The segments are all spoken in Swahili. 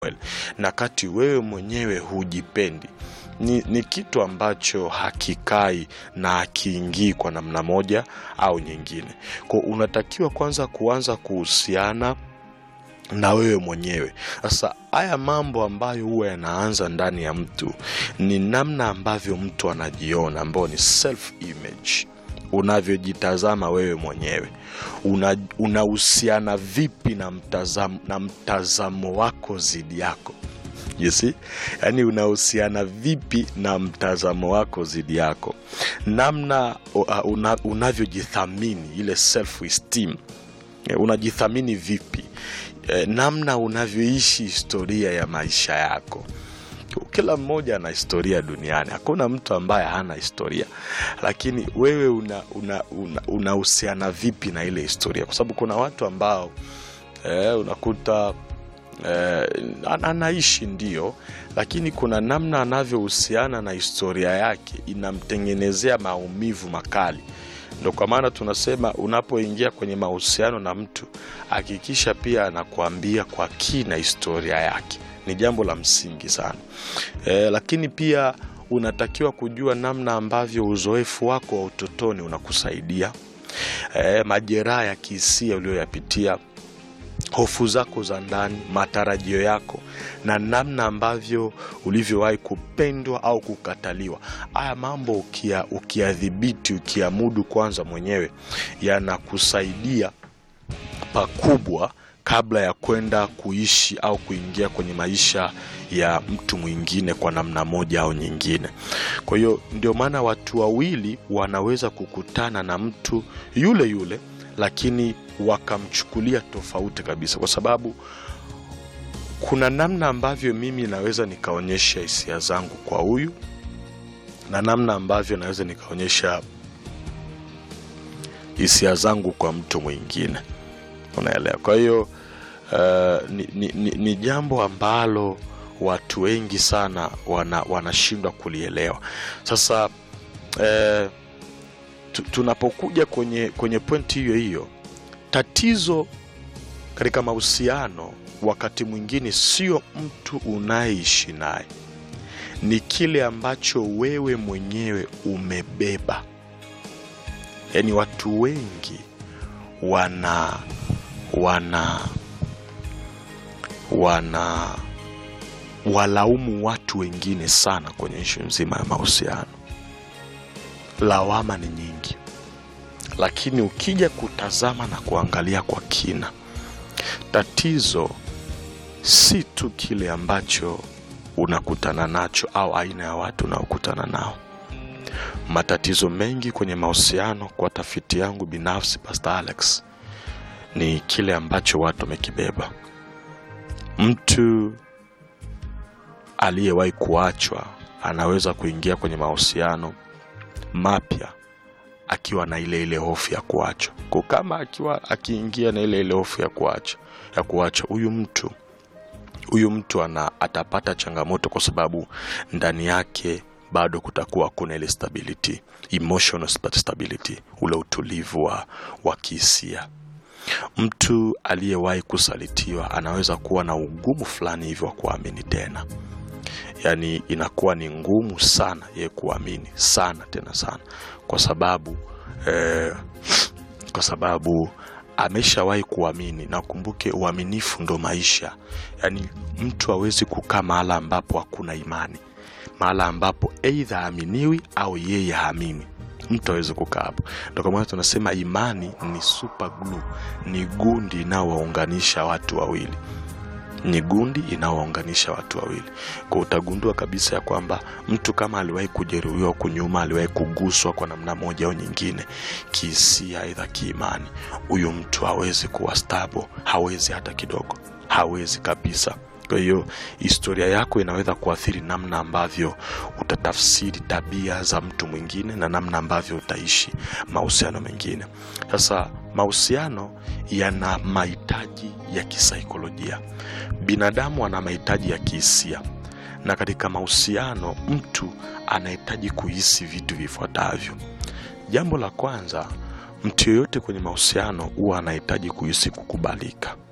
na kati wewe mwenyewe hujipendi ni, ni kitu ambacho hakikai na hakiingii kwa namna moja au nyingine. Kwa unatakiwa kwanza kuanza kuhusiana na wewe mwenyewe. Sasa haya mambo ambayo huwa yanaanza ndani ya mtu ni namna ambavyo mtu anajiona, ambayo ni self image, unavyojitazama wewe mwenyewe una unahusiana vipi na mtazamo, na mtazamo wako zidi yako you see? Yaani unahusiana vipi na mtazamo wako zidi yako, namna uh, una, unavyojithamini ile self esteem, unajithamini vipi eh, namna unavyoishi historia ya maisha yako. Kila mmoja ana historia duniani, hakuna mtu ambaye hana historia, lakini wewe unahusiana una, una, una vipi na ile historia? Kwa sababu kuna watu ambao eh, unakuta eh, anaishi ndio, lakini kuna namna anavyohusiana na historia yake inamtengenezea maumivu makali. Ndo kwa maana tunasema unapoingia kwenye mahusiano na mtu hakikisha pia anakuambia kwa kina historia yake. Ni jambo la msingi sana e, lakini pia unatakiwa kujua namna ambavyo uzoefu wako wa utotoni unakusaidia e, majeraha ya kihisia uliyoyapitia hofu zako za ndani, matarajio yako na namna ambavyo ulivyowahi kupendwa au kukataliwa. Haya mambo ukia ukiyadhibiti, ukiamudu kwanza mwenyewe, yanakusaidia pakubwa kabla ya kwenda kuishi au kuingia kwenye maisha ya mtu mwingine kwa namna moja au nyingine. Kwa hiyo ndio maana watu wawili wanaweza kukutana na mtu yule yule lakini wakamchukulia tofauti kabisa, kwa sababu kuna namna ambavyo mimi naweza nikaonyesha hisia zangu kwa huyu na namna ambavyo naweza nikaonyesha hisia zangu kwa mtu mwingine, unaelewa? Kwa hiyo uh, ni, ni, ni, ni jambo ambalo watu wengi sana wana, wanashindwa kulielewa. Sasa uh, tunapokuja kwenye, kwenye pointi hiyo hiyo, tatizo katika mahusiano wakati mwingine sio mtu unayeishi naye, ni kile ambacho wewe mwenyewe umebeba. Yaani watu wengi wana wana wana walaumu watu wengine sana kwenye ishu nzima ya mahusiano lawama ni nyingi, lakini ukija kutazama na kuangalia kwa kina, tatizo si tu kile ambacho unakutana nacho au aina ya watu unaokutana nao. Matatizo mengi kwenye mahusiano, kwa tafiti yangu binafsi, Pastor Alex, ni kile ambacho watu wamekibeba. Mtu aliyewahi kuachwa anaweza kuingia kwenye mahusiano mapya akiwa na ile ile hofu ya kuachwa. Kwa kama akiwa akiingia na ile ile hofu ya kuachwa ya kuachwa, huyu mtu huyu mtu ana atapata changamoto, kwa sababu ndani yake bado kutakuwa hakuna ile stability, emotional stability, ule utulivu wa, wa kihisia. Mtu aliyewahi kusalitiwa anaweza kuwa na ugumu fulani hivyo wa kuamini tena yaani inakuwa ni ngumu sana ye kuamini sana tena sana, kwa sababu eh, kwa sababu ameshawahi kuamini. Na ukumbuke uaminifu ndo maisha. Yaani mtu hawezi kukaa mahala ambapo hakuna imani, mahala ambapo eidha haaminiwi au yeye haamini mtu awezi kukaa hapo. Ndo kwa maana tunasema imani ni super glue, ni gundi inayowaunganisha watu wawili ni gundi inaowaunganisha watu wawili. Kwa utagundua kabisa ya kwamba mtu kama aliwahi kujeruhiwa huku nyuma, aliwahi kuguswa kwa namna moja au nyingine, kihisia, aidha kiimani, huyu mtu hawezi kuwa stable, hawezi hata kidogo, hawezi kabisa. Kwa hiyo historia yako inaweza kuathiri namna ambavyo utatafsiri tabia za mtu mwingine na namna ambavyo utaishi mahusiano mengine. Sasa mahusiano yana mahitaji ya kisaikolojia, binadamu ana mahitaji ya kihisia, na katika mahusiano mtu anahitaji kuhisi vitu vifuatavyo. Jambo la kwanza, mtu yeyote kwenye mahusiano huwa anahitaji kuhisi kukubalika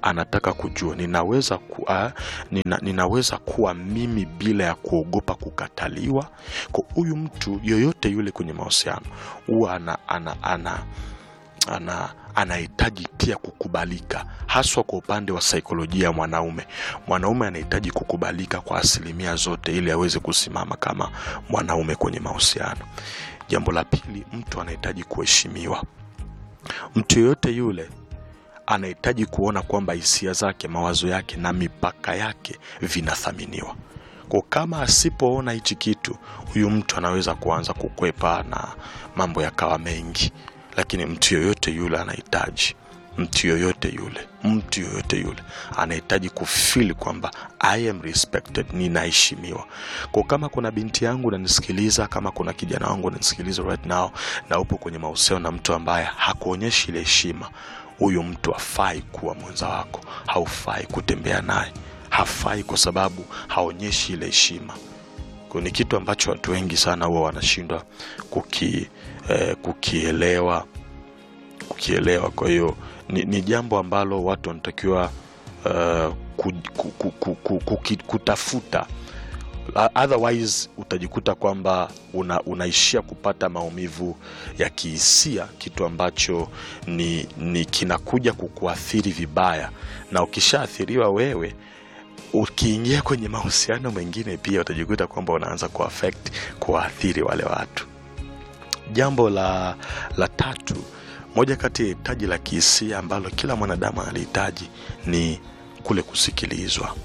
anataka kujua ninaweza, ku, uh, nina, ninaweza kuwa mimi bila ya kuogopa kukataliwa. Kwa huyu mtu yoyote yule kwenye mahusiano huwa ana, ana, ana, ana anahitaji pia kukubalika, haswa kwa upande wa saikolojia ya mwanaume. Mwanaume anahitaji kukubalika kwa asilimia zote ili aweze kusimama kama mwanaume kwenye mahusiano. Jambo la pili, mtu anahitaji kuheshimiwa. Mtu yoyote yule anahitaji kuona kwamba hisia zake, mawazo yake na mipaka yake vinathaminiwa. Kwa kama asipoona hichi kitu, huyu mtu anaweza kuanza kukwepa na mambo yakawa mengi lakini mtu yoyote yule anahitaji mtu yoyote yule mtu yoyote yule anahitaji kufili kwamba I am respected, ninaheshimiwa. Kwa kama kuna binti yangu nanisikiliza, kama kuna kijana wangu nanisikiliza right now, na upo kwenye mahusiano na mtu ambaye hakuonyeshi ile heshima, huyu mtu hafai kuwa mwenza wako, haufai kutembea naye, hafai kwa sababu haonyeshi ile heshima. Kwa ni kitu ambacho watu wengi sana huwa wanashindwa kuki, eh, kukielewa kukielewa. Kwa hiyo ni, ni jambo ambalo watu wanatakiwa uh, ku, ku, ku, ku, ku, ku, kutafuta otherwise utajikuta kwamba una, unaishia kupata maumivu ya kihisia, kitu ambacho ni, ni kinakuja kukuathiri vibaya, na ukishaathiriwa wewe ukiingia kwenye mahusiano mengine pia utajikuta kwamba unaanza kuaffect kuwaathiri wale watu. Jambo la, la tatu, moja kati ya hitaji la kihisia ambalo kila mwanadamu analihitaji ni kule kusikilizwa.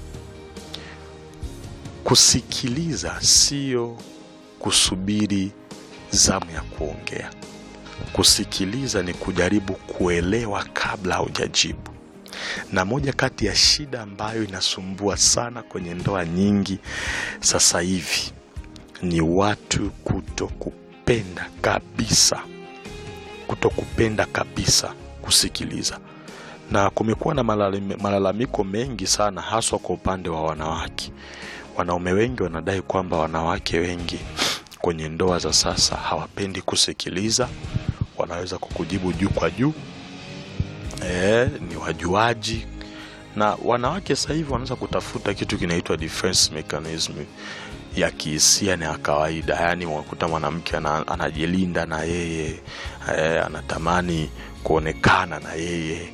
Kusikiliza sio kusubiri zamu ya kuongea. Kusikiliza ni kujaribu kuelewa kabla haujajibu na moja kati ya shida ambayo inasumbua sana kwenye ndoa nyingi sasa hivi ni watu kuto kupenda kabisa, kuto kupenda kabisa kusikiliza, na kumekuwa na malalamiko mengi sana, haswa kwa upande wa wanawake. Wanaume wengi wanadai kwamba wanawake wengi kwenye ndoa za sasa hawapendi kusikiliza, wanaweza kukujibu juu kwa juu E, ni wajuaji na wanawake sasa hivi wanaweza kutafuta kitu kinaitwa defense mechanism ya kihisia na ya kawaida. Yaani unakuta mwanamke anajilinda na yeye e, anatamani kuonekana na yeye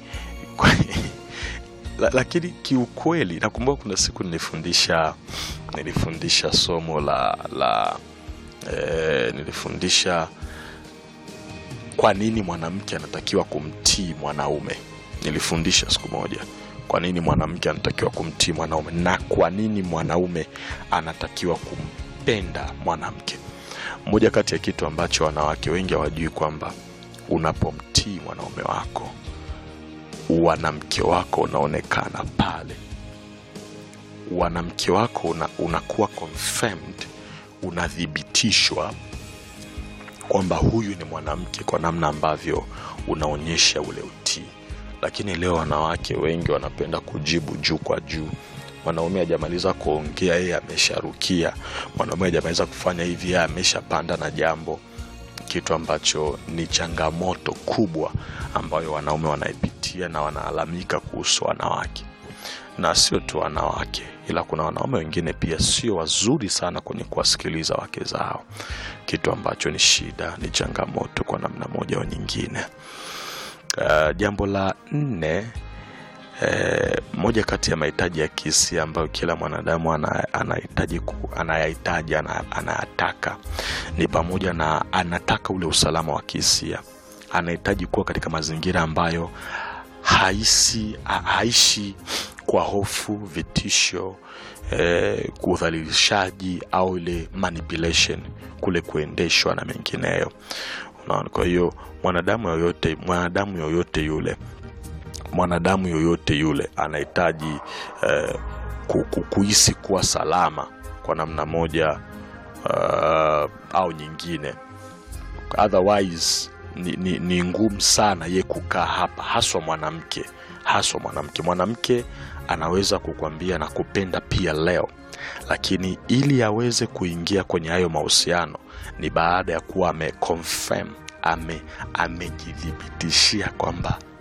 lakini kiukweli, nakumbuka kuna siku nilifundisha nilifundisha somo la, la e, nilifundisha kwa nini mwanamke anatakiwa kumtii mwanaume. Nilifundisha siku moja kwa nini mwanamke anatakiwa kumtii mwanaume na kwa nini mwanaume anatakiwa kumpenda mwanamke. Moja kati ya kitu ambacho wanawake wengi hawajui kwamba unapomtii mwanaume wako, wanamke wako unaonekana pale, wanamke wako una, unakuwa confirmed, unathibitishwa kwamba huyu ni mwanamke kwa namna ambavyo unaonyesha ule utii. Lakini leo wanawake wengi wanapenda kujibu juu kwa juu. Mwanaume hajamaliza kuongea, yeye amesharukia. Mwanaume hajamaliza kufanya hivi, yeye ameshapanda na jambo, kitu ambacho ni changamoto kubwa ambayo wanaume wanaipitia na wanalalamika kuhusu wanawake. Na sio tu wanawake, ila kuna wanaume wengine pia sio wazuri sana kwenye kuwasikiliza wake zao, kitu ambacho ni shida, ni changamoto kwa namna moja au nyingine. Uh, jambo la nne eh, moja kati ya mahitaji ya kihisia ambayo kila mwanadamu anahitaji anayahitaji anayataka ni pamoja na anataka ule usalama wa kihisia. Anahitaji kuwa katika mazingira ambayo haisi haishi kwa hofu, vitisho, eh, udhalilishaji au ile manipulation, kule kuendeshwa na mengineyo. Unaona, kwa hiyo mwanadamu yoyote mwanadamu yoyote yule mwanadamu yoyote yule anahitaji eh, kuhisi kuwa salama kwa namna moja uh, au nyingine, otherwise ni, ni, ni ngumu sana ye kukaa hapa, haswa mwanamke haswa mwanamke. Mwanamke anaweza kukwambia na kupenda pia leo, lakini ili aweze kuingia kwenye hayo mahusiano ni baada ya kuwa ameconfirm ame amejithibitishia kwamba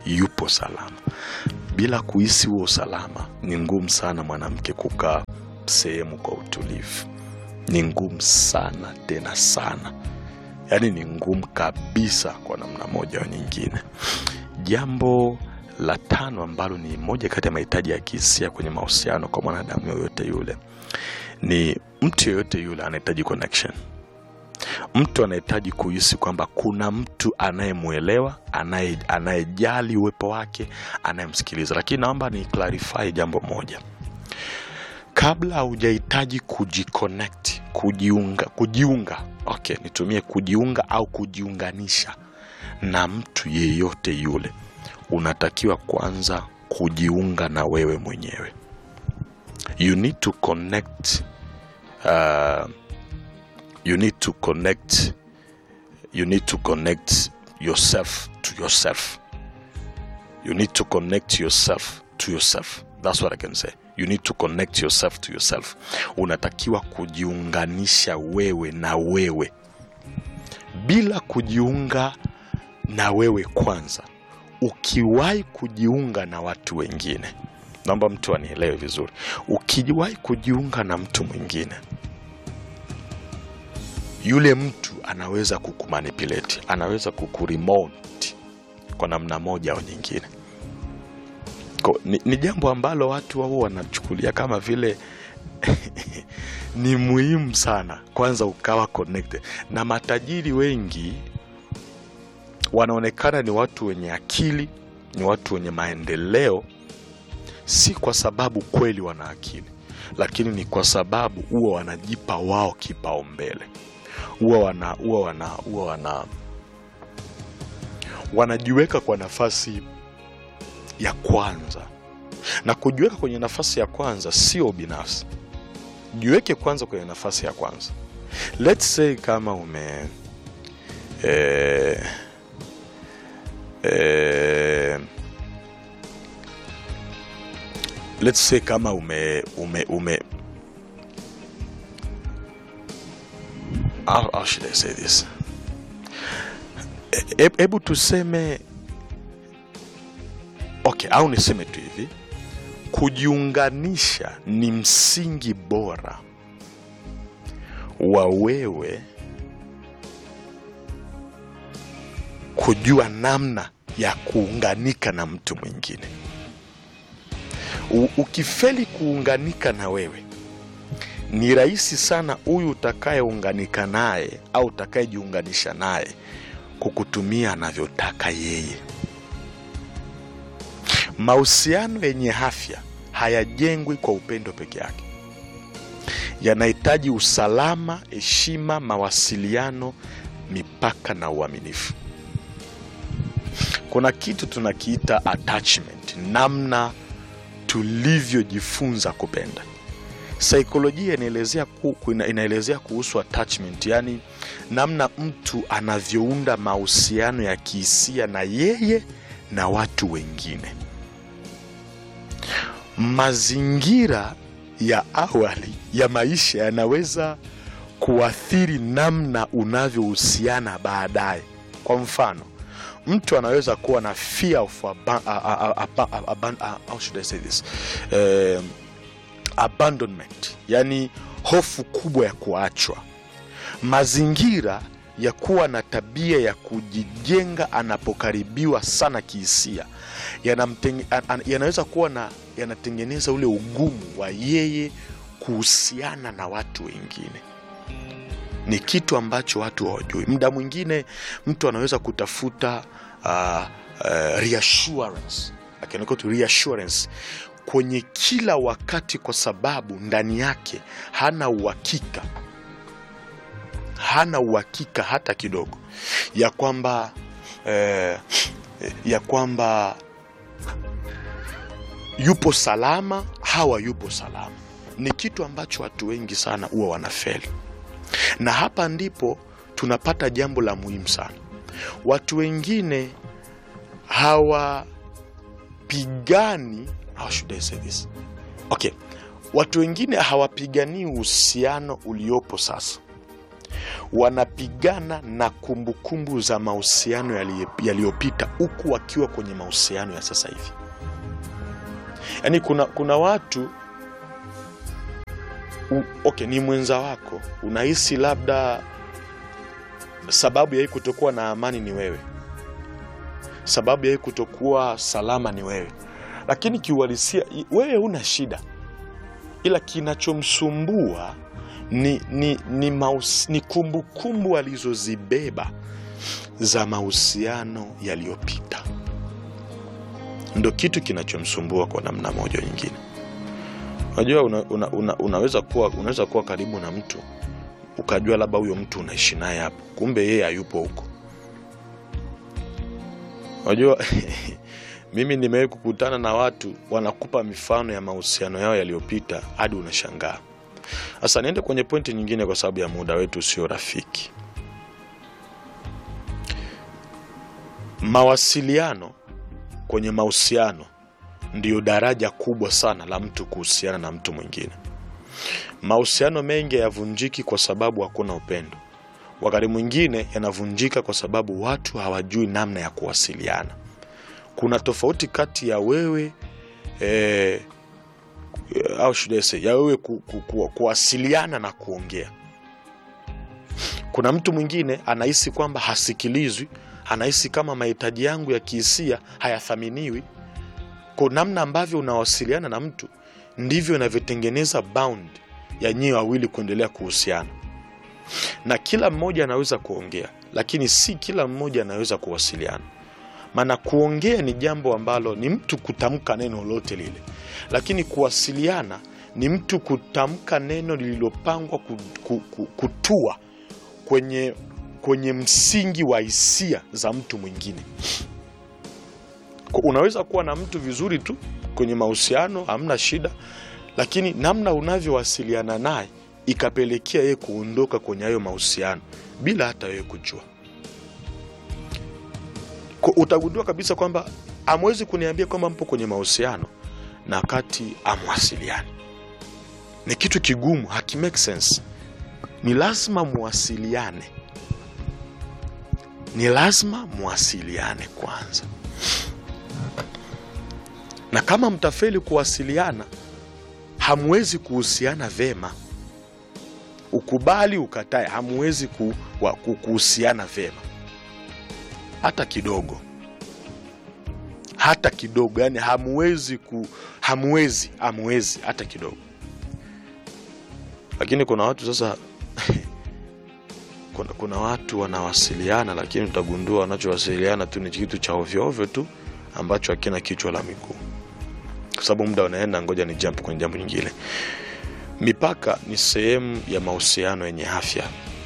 yupo salama. Bila kuhisi huo usalama, ni ngumu sana mwanamke kukaa sehemu kwa utulivu. Ni ngumu sana tena sana, yaani ni ngumu kabisa kwa namna moja au nyingine. Jambo la tano ambalo ni moja kati ya mahitaji ya kihisia kwenye mahusiano kwa mwanadamu yoyote yule ni mtu yoyote yule anahitaji connection. Mtu anahitaji kuhisi kwamba kuna mtu anayemwelewa, anaye- anayejali uwepo wake, anayemsikiliza. Lakini naomba ni clarify jambo moja, kabla hujahitaji kujiconnect, kujiunga, kujiunga, okay, nitumie kujiunga au kujiunganisha na mtu yeyote yule, unatakiwa kwanza kujiunga na wewe mwenyewe. You need to connect uh, you need to connect you need to connect yourself to yourself you need to connect yourself to yourself that's what i can say you need to connect yourself to yourself unatakiwa kujiunganisha wewe na wewe bila kujiunga na wewe kwanza ukiwahi kujiunga na watu wengine naomba mtu anielewe vizuri ukiwahi kujiunga na mtu mwingine yule mtu anaweza kukumanipulate anaweza kukuremote kwa namna moja au nyingine Ko, ni, ni jambo ambalo watu wao wanachukulia kama vile ni muhimu sana kwanza ukawa connected na matajiri wengi wanaonekana ni watu wenye akili ni watu wenye maendeleo si kwa sababu kweli wana akili lakini ni kwa sababu huwa wanajipa wao kipaumbele huwa wana huwa wana huwa wana wanajiweka kwa nafasi ya kwanza na kujiweka kwenye nafasi ya kwanza sio binafsi jiweke kwanza kwenye nafasi ya kwanza let's say kama ume eh, eh, let's say kama ume ume ume how, how should I say this E- hebu tuseme okay au niseme tu hivi kujiunganisha ni msingi bora wa wewe kujua namna ya kuunganika na mtu mwingine U- ukifeli kuunganika na wewe ni rahisi sana huyu utakayeunganika naye au utakayejiunganisha naye kukutumia anavyotaka yeye mahusiano yenye afya hayajengwi kwa upendo peke yake yanahitaji usalama heshima mawasiliano mipaka na uaminifu kuna kitu tunakiita attachment namna tulivyojifunza kupenda saikolojia inaelezea ku, ina- inaelezea kuhusu attachment yani namna mtu anavyounda mahusiano ya kihisia na yeye na watu wengine mazingira ya awali ya maisha yanaweza kuathiri namna unavyohusiana baadaye kwa mfano mtu anaweza kuwa na fear of aba, a, a, a, aba, aban- a, how should I say this? Um, abandonment yani hofu kubwa ya kuachwa mazingira ya kuwa na tabia ya kujijenga anapokaribiwa sana kihisia yanamtenge- an- an- yanaweza kuwa na yanatengeneza ule ugumu wa yeye kuhusiana na watu wengine ni kitu ambacho watu hawajui muda mwingine mtu anaweza kutafuta uh, uh, reassurance I can call it reassurance kwenye kila wakati kwa sababu ndani yake hana uhakika hana uhakika hata kidogo ya kwamba eh, ya kwamba yupo salama hawa yupo salama ni kitu ambacho watu wengi sana huwa wanafeli na hapa ndipo tunapata jambo la muhimu sana watu wengine hawapigani how should I say this? okay watu wengine hawapiganii uhusiano uliopo sasa wanapigana na kumbukumbu za mahusiano yaliye- yaliyopita huku wakiwa kwenye mahusiano ya sasa hivi yaani kuna, kuna watu u, okay, ni mwenza wako unahisi labda sababu ya hii kutokuwa na amani ni wewe sababu ya hii kutokuwa salama ni wewe lakini kiuhalisia i- wewe huna shida ila kinachomsumbua ni, ni, ni, maus, ni kumbukumbu alizozibeba za mahusiano yaliyopita ndo kitu kinachomsumbua kwa namna moja au nyingine unajua una, una, una, unaweza kuwa unaweza kuwa karibu na mtu ukajua labda huyo mtu unaishi naye hapo kumbe yeye hayupo huko unajua mimi nimewahi kukutana na watu wanakupa mifano ya mahusiano yao yaliyopita hadi unashangaa sasa niende kwenye pointi nyingine kwa sababu ya muda wetu sio rafiki mawasiliano kwenye mahusiano ndiyo daraja kubwa sana la mtu kuhusiana na mtu mwingine mahusiano mengi hayavunjiki kwa sababu hakuna upendo wakati mwingine yanavunjika kwa sababu watu hawajui namna ya kuwasiliana kuna tofauti kati ya wewe eh, au should I say, ya wewe ku, ku, ku, kuwasiliana na kuongea kuna mtu mwingine anahisi kwamba hasikilizwi anahisi kama mahitaji yangu ya kihisia hayathaminiwi kwa namna ambavyo unawasiliana na mtu ndivyo inavyotengeneza bound ya nyie wawili kuendelea kuhusiana na kila mmoja anaweza kuongea lakini si kila mmoja anaweza kuwasiliana maana kuongea ni jambo ambalo ni mtu kutamka neno lolote lile lakini kuwasiliana ni mtu kutamka neno lililopangwa ku, ku, ku, kutua kwenye kwenye msingi wa hisia za mtu mwingine Kwa- unaweza kuwa na mtu vizuri tu kwenye mahusiano hamna shida lakini namna unavyowasiliana naye ikapelekea yeye kuondoka kwenye hayo mahusiano bila hata wewe kujua Kwa- utagundua kabisa kwamba amwezi kuniambia kwamba mpo kwenye mahusiano na wakati amwasiliani ni kitu kigumu haki make sense ni lazima muwasiliane ni lazima muwasiliane kwanza na kama mtafeli kuwasiliana hamwezi kuhusiana vema ukubali ukatae hamwezi ku, wa- ku- kuhusiana vema hata kidogo hata kidogo yani hamwezi ku hamwezi hamwezi hata kidogo lakini kuna watu sasa kuna, kuna watu wanawasiliana lakini utagundua wanachowasiliana tu ni kitu cha ovyoovyo tu ambacho hakina kichwa la miguu kwa sababu muda unaenda ngoja ni jump kwenye jambo nyingine mipaka ni sehemu ya mahusiano yenye afya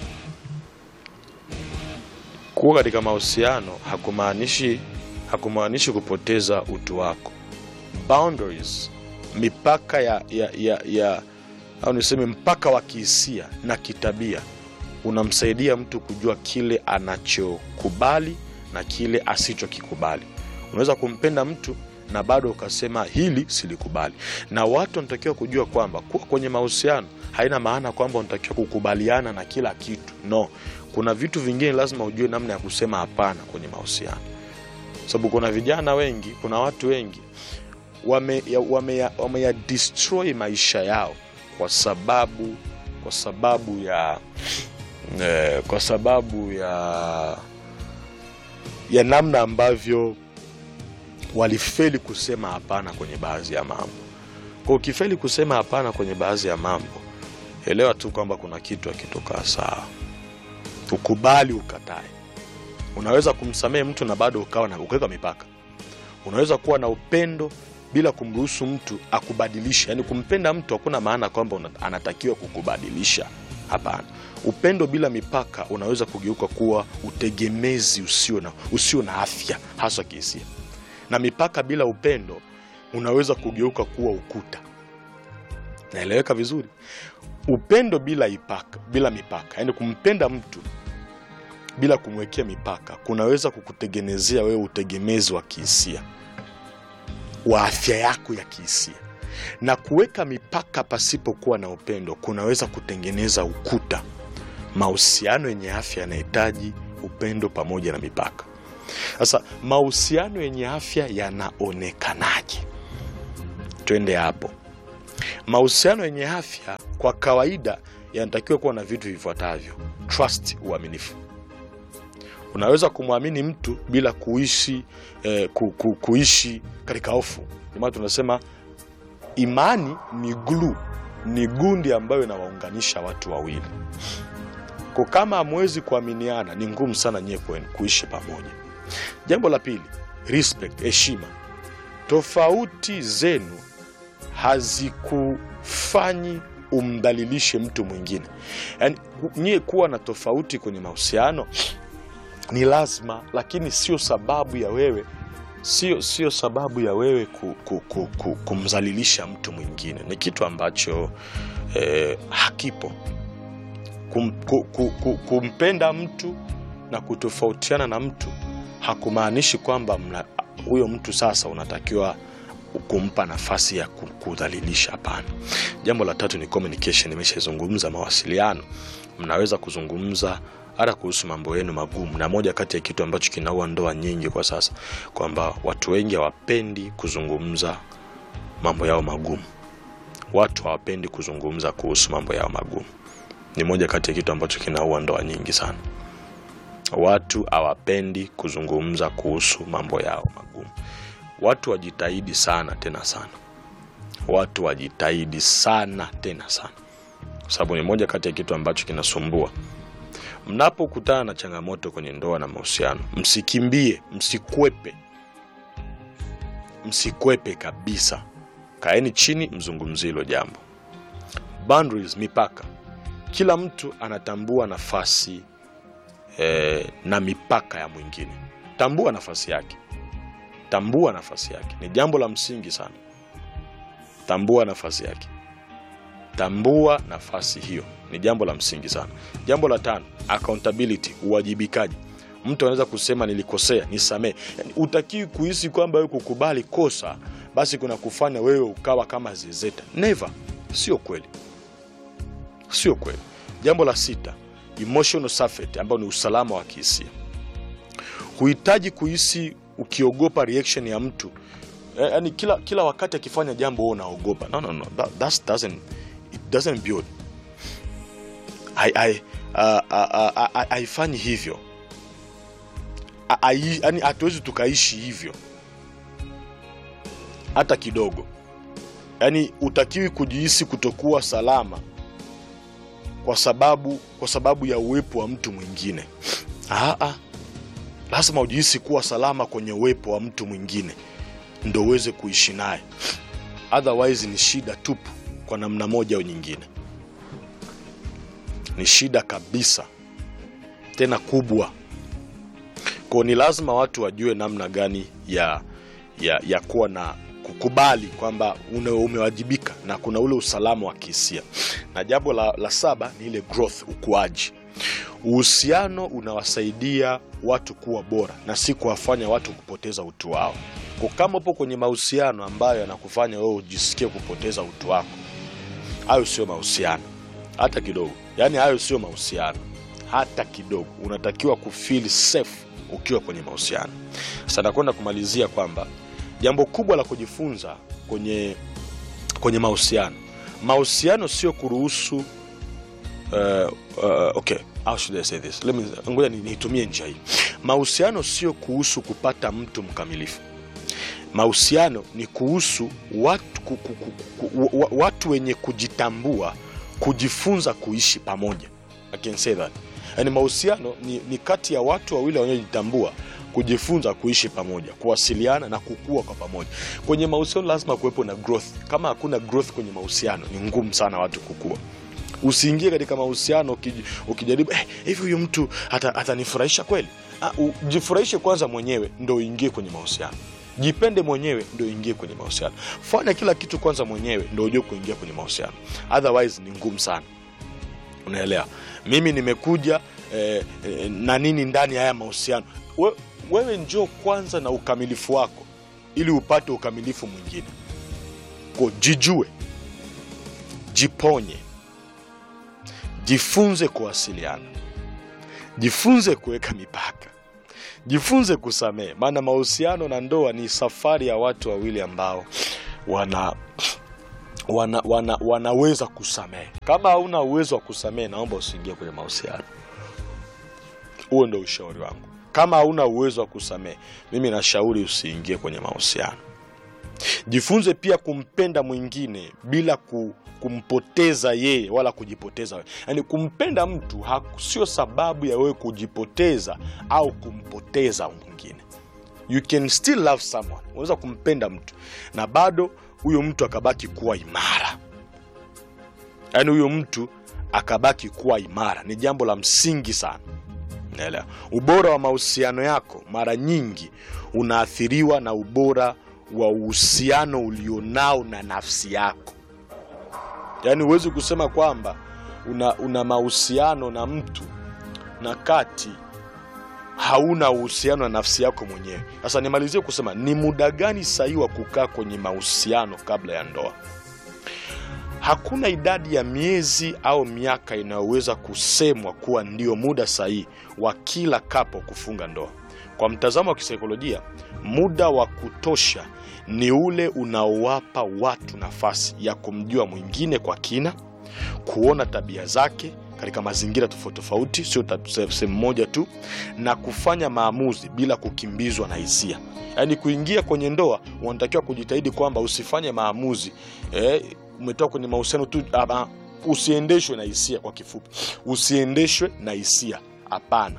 kuwa katika mahusiano hakumaanishi hakumaanishi kupoteza utu wako boundaries mipaka ya, ya, ya, ya au niseme mpaka wa kihisia na kitabia unamsaidia mtu kujua kile anachokubali na kile asichokikubali unaweza kumpenda mtu na bado ukasema hili silikubali na watu wanatakiwa kujua kwamba kuwa kwenye mahusiano haina maana kwamba unatakiwa kukubaliana na kila kitu no kuna vitu vingine lazima ujue namna ya kusema hapana kwenye mahusiano sababu kuna vijana wengi kuna watu wengi wame, ya, wame, ya, wame ya destroy maisha yao kwa sababu kwa sababu ya eh, kwa sababu ya ya namna ambavyo walifeli kusema hapana kwenye baadhi ya mambo kwa ukifeli kusema hapana kwenye baadhi ya mambo elewa tu kwamba kuna kitu akitokaa sawa ukubali ukatae unaweza kumsamehe mtu na bado ukawa na ukaweka mipaka unaweza kuwa na upendo bila kumruhusu mtu akubadilisha yaani kumpenda mtu hakuna maana kwamba una- anatakiwa kukubadilisha hapana upendo bila mipaka unaweza kugeuka kuwa utegemezi usio na, usio na afya haswa kihisia na mipaka bila upendo unaweza kugeuka kuwa ukuta naeleweka vizuri upendo bila ipaka, bila mipaka yaani kumpenda mtu bila kumwekea mipaka kunaweza kukutengenezea wewe utegemezi wa kihisia wa afya yako ya kihisia na kuweka mipaka pasipokuwa na upendo kunaweza kutengeneza ukuta mahusiano yenye afya yanahitaji upendo pamoja na mipaka sasa mahusiano yenye afya yanaonekanaje twende hapo mahusiano yenye afya kwa kawaida yanatakiwa kuwa na vitu vifuatavyo trust uaminifu unaweza kumwamini mtu bila kuishi eh, ku, ku, kuishi katika hofu Ndio maana tunasema imani ni glue ni gundi ambayo inawaunganisha watu wawili kwa kama hamwezi kuaminiana ni ngumu sana nyie kwenu kuishi pamoja jambo la pili respect heshima tofauti zenu hazikufanyi umdhalilishe mtu mwingine yaani nyie kuwa na tofauti kwenye mahusiano ni lazima lakini sio sababu ya wewe sio sio sababu ya wewe ku, ku, ku, ku, kumdhalilisha mtu mwingine ni kitu ambacho eh, hakipo kum, ku, ku, ku, kumpenda mtu na kutofautiana na mtu hakumaanishi kwamba mna- huyo mtu sasa unatakiwa kumpa nafasi ya ku- kudhalilisha hapana jambo la tatu ni communication nimeshazungumza mawasiliano mnaweza kuzungumza hata kuhusu mambo yenu magumu na moja kati ya kitu ambacho kinaua ndoa nyingi kwa sasa kwamba watu wengi hawapendi kuzungumza mambo yao magumu watu hawapendi kuzungumza kuhusu mambo yao magumu ni moja kati ya kitu ambacho kinaua ndoa nyingi sana watu hawapendi kuzungumza kuhusu mambo yao magumu watu wajitahidi sana tena sana watu wajitahidi sana tena sana kwa sababu ni moja kati ya kitu ambacho kinasumbua mnapokutana na changamoto kwenye ndoa na mahusiano msikimbie msikwepe msikwepe kabisa kaeni chini mzungumzie hilo jambo boundaries mipaka kila mtu anatambua nafasi eh, na mipaka ya mwingine tambua nafasi yake tambua nafasi yake ni jambo la msingi sana tambua nafasi yake tambua nafasi hiyo ni jambo la msingi sana jambo la tano accountability uwajibikaji mtu anaweza kusema nilikosea nisamee yani, utakiwi kuhisi kwamba wewe kukubali kosa basi kuna kufanya wewe ukawa kama zezeta never sio kweli sio kweli jambo la sita emotional safety ambayo ni usalama wa kihisia huhitaji kuhisi ukiogopa reaction ya mtu eh, yani kila, kila wakati akifanya jambo wewe unaogopa no, no, no. That, that doesn't, it doesn't build I, I, uh, uh, uh, uh, haifanyi hivyo A- ai- yani hatuwezi tukaishi hivyo hata kidogo yaani utakiwi kujihisi kutokuwa salama kwa sababu kwa sababu ya uwepo wa mtu mwingine Aa, lazima ujihisi kuwa salama kwenye uwepo wa mtu mwingine ndo uweze kuishi naye otherwise ni shida tupu kwa namna moja au nyingine ni shida kabisa tena kubwa ko ni lazima watu wajue namna gani ya ya, ya kuwa na kukubali kwamba une- umewajibika na kuna ule usalama wa kihisia na jambo la, la saba ni ile growth ukuaji uhusiano unawasaidia watu kuwa bora na si kuwafanya watu kupoteza utu wao kwa kama upo kwenye mahusiano ambayo yanakufanya wewe ujisikie kupoteza utu wako hayo sio mahusiano hata kidogo yaani hayo sio mahusiano hata kidogo unatakiwa kufeel safe ukiwa kwenye mahusiano sasa nakwenda kumalizia kwamba jambo kubwa la kujifunza kwenye kwenye mahusiano mahusiano sio kuruhusu uh, uh, okay how should I say this Let me, ngoja ni- niitumie njia hii mahusiano sio kuhusu kupata mtu mkamilifu mahusiano ni kuhusu watu, ku, ku, ku, ku, wa- watu wenye kujitambua kujifunza kuishi pamoja I can say that yani mahusiano ni, ni kati ya watu wawili wanaojitambua kujifunza kuishi pamoja kuwasiliana na kukua kwa pamoja kwenye mahusiano lazima kuwepo na growth kama hakuna growth kwenye mahusiano ni ngumu sana watu kukua usiingie katika mahusiano ukij- ukijaribu "Eh, hivi huyu mtu ata- atanifurahisha kweli Ah, u- jifurahishe kwanza mwenyewe ndo uingie kwenye mahusiano jipende mwenyewe ndo uingie kwenye mahusiano fanya kila kitu kwanza mwenyewe ndo ujue kuingia kwenye mahusiano otherwise ni ngumu sana unaelewa mimi nimekuja eh, eh, na nini ndani ya haya mahusiano We, wewe njoo kwanza na ukamilifu wako ili upate ukamilifu mwingine ko jijue jiponye jifunze kuwasiliana, jifunze kuweka mipaka, jifunze kusamehe, maana mahusiano na ndoa ni safari ya watu wawili ambao wana wana, wana, wanaweza kusamehe. Kama hauna uwezo wa kusamehe, naomba usiingie kwenye mahusiano. Huo ndio ushauri wangu. Kama hauna uwezo wa kusamehe, mimi nashauri usiingie kwenye mahusiano. Jifunze pia kumpenda mwingine bila ku, kumpoteza yeye wala kujipoteza wewe. Yaani kumpenda mtu ha- sio sababu ya wewe kujipoteza au kumpoteza mwingine. You can still love someone. Unaweza kumpenda mtu na bado huyo mtu akabaki kuwa imara, yaani huyo mtu akabaki kuwa imara. Ni jambo la msingi sana. Naelewa. Ubora wa mahusiano yako mara nyingi unaathiriwa na ubora wa uhusiano ulionao na nafsi yako. Yaani huwezi kusema kwamba una, una mahusiano na mtu na kati hauna uhusiano na nafsi yako mwenyewe. Sasa nimalizie kusema ni muda gani sahihi wa kukaa kwenye mahusiano kabla ya ndoa? Hakuna idadi ya miezi au miaka inayoweza kusemwa kuwa ndio muda sahihi wa kila kapo kufunga ndoa. Kwa mtazamo wa kisaikolojia, muda wa kutosha ni ule unaowapa watu nafasi ya kumjua mwingine kwa kina, kuona tabia zake katika mazingira tofauti tofauti, sio ta- se- sehemu moja tu, na kufanya maamuzi bila kukimbizwa na hisia. Yaani kuingia kwenye ndoa, unatakiwa kujitahidi kwamba usifanye maamuzi eh, umetoka kwenye mahusiano tu, ama usiendeshwe na hisia. Kwa kifupi, usiendeshwe na hisia, hapana.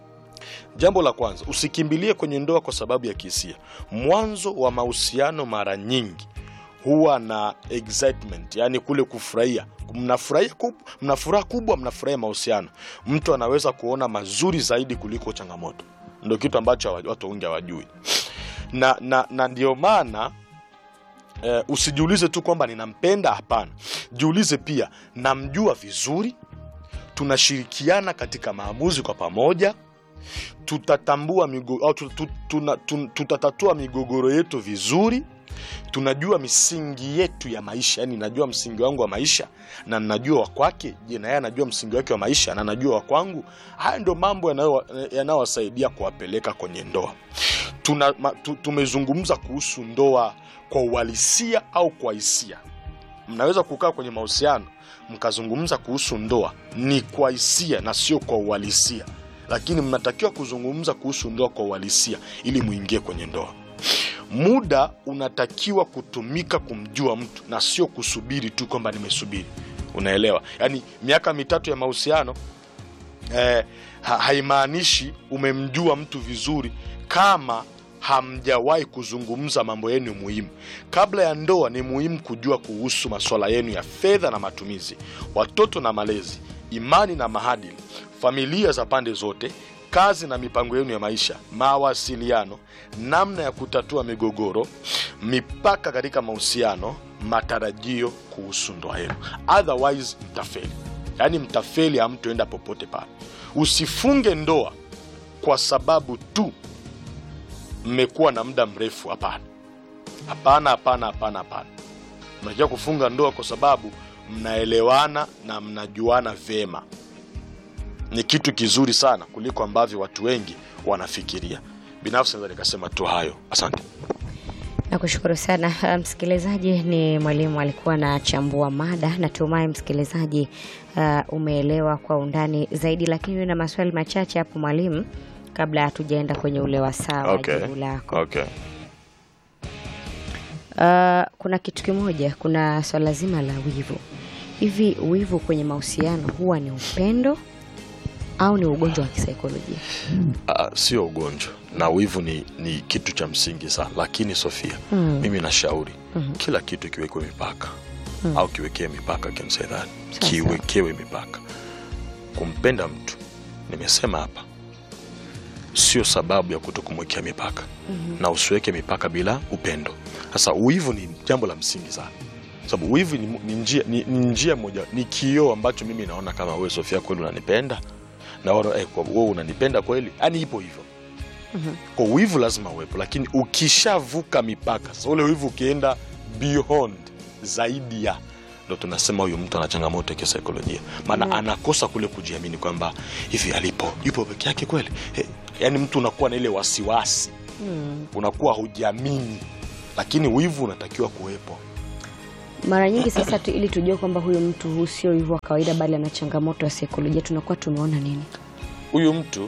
Jambo la kwanza, usikimbilie kwenye ndoa kwa sababu ya kihisia. Mwanzo wa mahusiano mara nyingi huwa na excitement, yani kule kufurahia. Mnafurahia kub, mna furaha kubwa, mnafurahia mahusiano. Mtu anaweza kuona mazuri zaidi kuliko changamoto, ndio kitu ambacho hawa- watu wengi hawajui, na, na, na ndio maana eh, usijiulize tu kwamba ninampenda. Hapana, jiulize pia, namjua vizuri, tunashirikiana katika maamuzi kwa pamoja tutatambua migo, au tu- tu- tuna- tun- tutatatua migogoro yetu vizuri tunajua misingi yetu ya maisha yani najua msingi wangu wa maisha na najua wa kwake je na yeye anajua msingi wake wa maisha na najua wa kwangu haya ndio mambo yanayo- yanayowasaidia kuwapeleka kwenye ndoa Tuna, ma, tu, tumezungumza kuhusu ndoa kwa uhalisia au kwa hisia mnaweza kukaa kwenye mahusiano mkazungumza kuhusu ndoa ni kwa hisia na sio kwa uhalisia lakini mnatakiwa kuzungumza kuhusu ndoa kwa uhalisia ili muingie kwenye ndoa muda unatakiwa kutumika kumjua mtu na sio kusubiri tu kwamba nimesubiri unaelewa yaani miaka mitatu ya mahusiano eh, ha, haimaanishi umemjua mtu vizuri kama hamjawahi kuzungumza mambo yenu muhimu kabla ya ndoa ni muhimu kujua kuhusu masuala yenu ya fedha na matumizi watoto na malezi imani na maadili familia za pande zote kazi na mipango yenu ya maisha mawasiliano namna ya kutatua migogoro mipaka katika mahusiano matarajio kuhusu ndoa yenu otherwise mtafeli yaani mtafeli hamtoenda popote pale usifunge ndoa kwa sababu tu mmekuwa na muda mrefu hapana hapana hapana hapana hapana mnatakiwa kufunga ndoa kwa sababu mnaelewana na mnajuana vyema ni kitu kizuri sana kuliko ambavyo watu wengi wanafikiria binafsi naweza nikasema tu hayo asante Nakushukuru sana Ah, msikilizaji. Ni mwalimu alikuwa anachambua mada. Natumai msikilizaji uh, umeelewa kwa undani zaidi, lakini na maswali machache hapo mwalimu, kabla hatujaenda kwenye ule wasaa wa Okay. jibu lako. okay. Uh, kuna kitu kimoja, kuna swala zima la wivu. Hivi wivu kwenye mahusiano huwa ni upendo au ni ugonjwa wa kisaikolojia? Uh, sio ugonjwa na wivu ni, ni kitu cha msingi sana lakini sofia Mm. mimi nashauri Mhm. kila kitu kiwekwe mipaka Mm. au kiwekee mipaka can say that. Sawa, kiwekewe mipaka kumpenda mtu nimesema hapa sio sababu ya kuto kumwekea mipaka Mhm. na usiweke mipaka bila upendo sasa wivu ni jambo la msingi sana sababu wivu ni, ni njia ni, ni njia moja ni kioo ambacho mimi naona kama wewe sofia kweli unanipenda naona eh, kwa wewe unanipenda kweli yani ipo hivyo Mhm. kwa wivu lazima uwepo lakini ukishavuka mipaka sasa ule wivu ukienda beyond zaidi ya ndo tunasema huyu mtu ana changamoto ya kisaikolojia maana Mm. anakosa kule kujiamini kwamba hivi alipo yupo peke yake kweli eh, yaani mtu unakuwa na ile wasiwasi Mm. unakuwa hujiamini lakini wivu unatakiwa kuwepo Mara nyingi sasa tu, ili tujue kwamba huyu mtu huu sio hivyo wa kawaida, bali ana changamoto ya saikolojia, tunakuwa tumeona nini? huyu mtu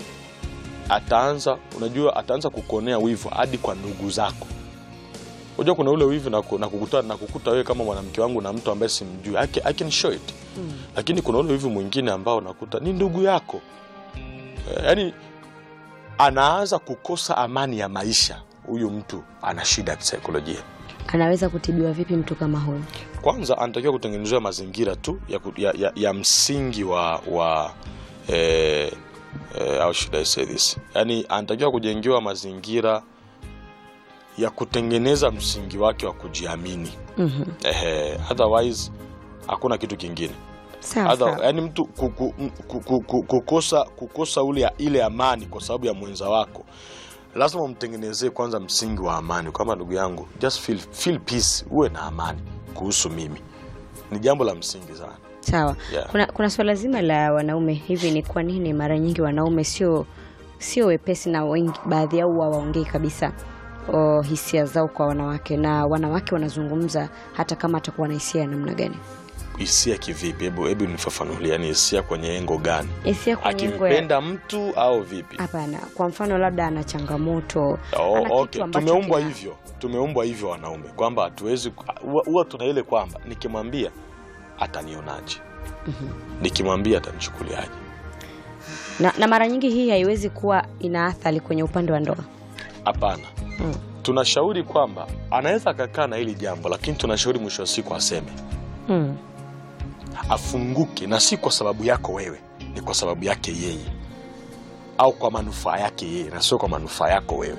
ataanza unajua ataanza kukuonea wivu hadi kwa ndugu zako unajua kuna ule wivu na, ku- na kukuta na kukuta wewe kama mwanamke wangu na mtu ambaye simjui I can, I can show it Mm. lakini kuna ule wivu mwingine ambao unakuta ni ndugu yako Eh, yaani anaanza kukosa amani ya maisha huyu mtu ana shida ya kisaikolojia Anaweza kutibiwa vipi mtu kama huyu? kwanza anatakiwa kutengenezewa mazingira tu ya, ku- ya, ya, ya msingi wa wa eh, eh, how should I say this yani anatakiwa kujengewa mazingira ya kutengeneza msingi wake wa kujiamini Mhm. Ehe, otherwise hakuna kitu kingine Sawa Other, sawa. yani mtu kuku, kuku, kuku, kukosa, kukosa ule ile amani kwa sababu ya mwenza wako lazima umtengenezee kwanza msingi wa amani kwamba ndugu yangu just feel, feel peace uwe na amani kuhusu mimi ni jambo la msingi sana Sawa. Yeah. Kuna, kuna swala zima la wanaume hivi, ni kwa nini mara nyingi wanaume sio sio wepesi na wengi, baadhi yao hawaongei kabisa o, hisia zao kwa wanawake, na wanawake wanazungumza hata kama atakuwa na hisia ya namna gani? hisia kivipi hebu hebu nifafanulie yani hisia kwenye engo gani Hisia kwenye engo ya akimpenda mtu au vipi hapana, kwa mfano labda ana changamoto Oh, ana kitu okay. ambacho tumeumbwa kina- hivyo tumeumbwa hivyo wanaume kwamba hatuwezi huwa- huwa tuna ile kwamba nikimwambia atanionaje nikimwambia atanichukuliaje na, na mara nyingi hii haiwezi kuwa ina athari kwenye upande wa ndoa. hapana Mm. tunashauri kwamba anaweza akakaa na hili jambo lakini tunashauri mwisho wa siku aseme Mm. afunguke na si kwa sababu yako wewe ni kwa sababu yake yeye au kwa manufaa yake yeye na sio kwa manufaa yako wewe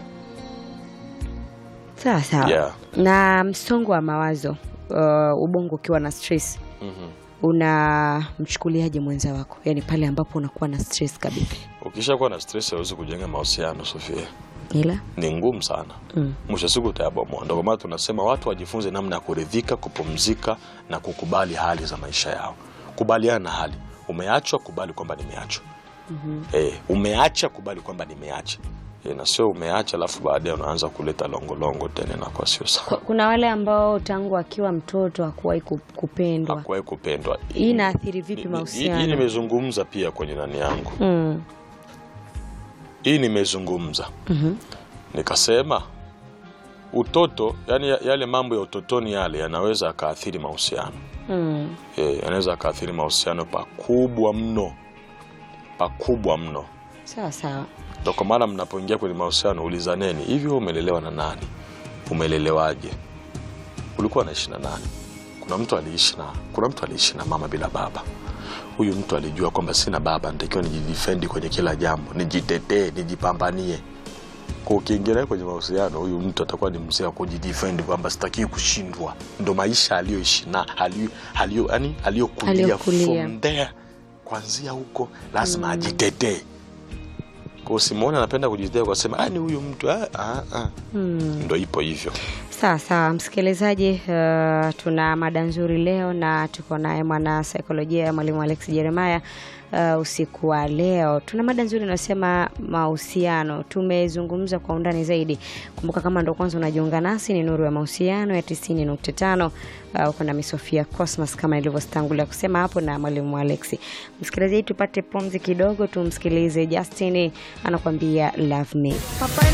Sawa sawa. Yeah. Na msongo wa mawazo uh, ubongo ukiwa na stress mm-hmm. unamchukuliaje mwenza wako, yaani pale ambapo unakuwa na stress kabisa? ukishakuwa na stress hauwezi kujenga mahusiano sofia Ila ni ngumu sana mm. mwisho wa siku utayabomoa ndio kwa maana tunasema watu wajifunze namna ya kuridhika kupumzika na kukubali hali za maisha yao kubaliana na hali umeachwa kubali kwamba nimeachwa mm eh, umeacha kubali kwamba nimeacha eh, na sio umeacha alafu baadaye unaanza kuleta longolongo tena inakuwa sio sawa Kuna wale ambao tangu akiwa mtoto hakuwahi ku- kupendwa. hakuwahi kupendwa Hii inaathiri vipi Ni- ni- hii mahusiano? nimezungumza pia kwenye nani yangu Mm. hii nimezungumza Mhm. nikasema utoto yani yale mambo ya utotoni yale yanaweza akaathiri mahusiano Mm. Eh, yanaweza akaathiri mahusiano pakubwa mno pakubwa mno Sawa sawa. ndo kwa maana mnapoingia kwenye mahusiano ulizaneni hivi wewe umelelewa na nani umelelewaje ulikuwa naishi na nani kuna mtu aliishi na kuna mtu aliishi na mama bila baba huyu mtu alijua kwamba sina baba nitakiwa nijidefendi kwenye kila jambo nijitetee nijipambanie kwa ukiingia naye kwenye mahusiano huyu mtu atakuwa ni mzee wa kujidefend kwamba sitakii kushindwa ndo maisha aliyoishi na aliyo- aliyo- yani aliyokulia Aliyokulia. from there kwanzia huko lazima ajitetee kwa simoni anapenda kujitetea kwa sema "Ah, ni huyu mtu ah, ah, ah." Mm. ndo ipo hivyo Sawa sawa, msikilizaji, uh, tuna mada nzuri leo na tuko naye mwana saikolojia mwalimu Alex Jeremiah. Uh, usiku wa leo tuna mada nzuri inayosema mahusiano. Tumezungumza kwa undani zaidi. Kumbuka kama ndo kwanza unajiunga nasi, ni Nuru ya Mahusiano ya 90.5. Uh, uko nami Sofia Cosmas kama ilivyotangulia kusema hapo na mwalimu Alex. Msikilizaji, tupate pumzi kidogo, tumsikilize Justin anakuambia love me.